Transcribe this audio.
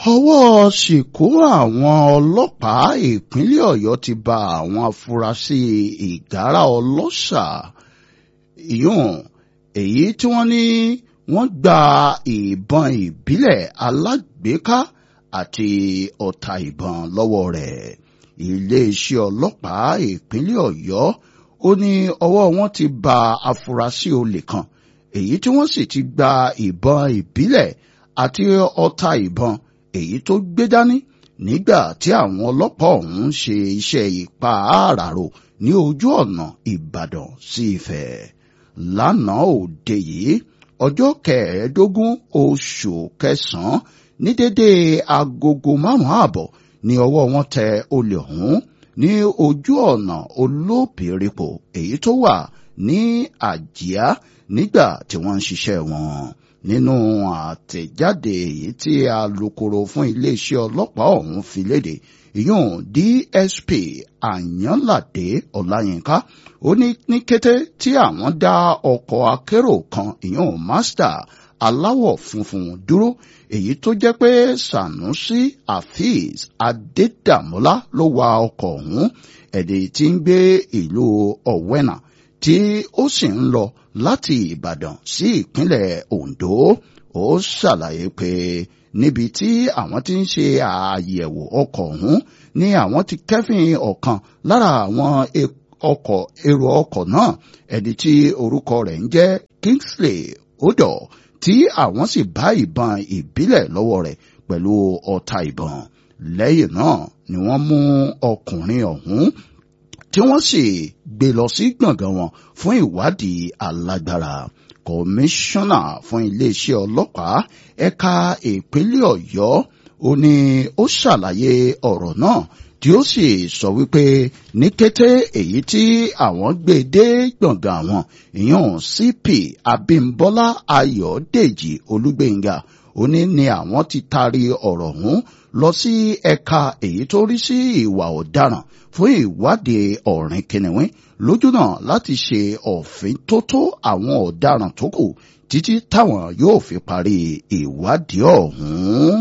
ọwọ́ ṣìkú àwọn ọlọ́pàá ìpínlẹ̀ ọ̀yọ́ ti ba àwọn afurasí ìgárá ọlọ́ṣà ìyún èyí tí wọ́n ní wọ́n gba ìbọn ìbílẹ̀ alágbèéká àti ọta ìbọn lọ́wọ́ rẹ̀ iléeṣẹ́ ọlọ́pàá ìpínlẹ̀ ọ̀yọ́ ó ní ọwọ́ wọn ti ba afurasí olè kan èyí tí wọ́n sì ti gba ìbọn ìbílẹ̀ àti ọta ìbọn èyí tó gbé dání nígbà tí àwọn ọlọ́pàá ọ̀hún ṣe iṣẹ́ ìpa àràrò ní ojú ọ̀nà ìbàdàn sí ìfẹ́ lánàá òde yìí ọjọ́ kẹẹ̀ẹ́dógún oṣù kẹsàn-án ní dédé agogo márùn-ún ààbọ̀ ní ọwọ́ wọn tẹ olè ọ̀hún ní ojú ọ̀nà olóbìrípo èyí tó wà ní àjíá nígbà tí wọ́n ń ṣiṣẹ́ wọn nínú àtẹ̀jáde èyí tí alukoro fún iléeṣẹ́ ọlọ́pàá ọ̀hún fi léde ìyún DSP Àyànládé Ọláyínká ó ní ní kété tí àwọn dá ọkọ̀ akérò kan ìyún Mazda aláwọ̀ funfun dúró èyí tó jẹ́ pé Sanusi Afeez Adédàmọ́lá ló wa ọkọ̀ ọ̀hún ẹ̀dẹ̀ tí ń gbé ìlú Ọ̀wẹ́nà tí ó sì ń lọ láti Ìbàdàn sí ìpínlẹ̀ Ondo ó ṣàlàyé pé níbi tí àwọn ti ń ṣe àyẹ̀wò ọkọ̀ ọ̀hún ni àwọn ti kẹ́fìn ọ̀kan lára àwọn ọkọ̀ èrò ọkọ̀ náà ẹni tí orúkọ rẹ̀ ń jẹ́ Kingsley Odò tí àwọn sì bá ìbọn ìbílẹ̀ lọ́wọ́ rẹ̀ pẹ̀lú ọta ìbọn lẹ́yìn náà ni wọ́n mú ọkùnrin ọ̀hún tí wọ́n sì gbé lọ sí gbọ̀ngàn wọn fún ìwádìí alágbára kọmíṣánná fún iléeṣẹ́ ọlọ́pàá ẹ̀ka ìpínlẹ̀ ọ̀yọ́ ó ní ó ṣàlàyé ọ̀rọ̀ náà tí ó sì sọ wípé ní kété èyí tí àwọn gbé dé gbọ̀ngàn àwọn ìyẹn CP Abímbọ́lá Ayọ̀dèjì Olúgbéngà ó ní ni àwọn ti taari ọ̀rọ̀ ọ̀hún lọ sí ẹ̀ka èyí tó rí sí ìwà ọ̀daràn fún ìwádìí ọ̀rìn kìnìún lójúnà láti ṣe òfin tó tó àwọn ọ̀daràn tó kù títí táwọn yóò fi parí ìwádìí ọ̀hún.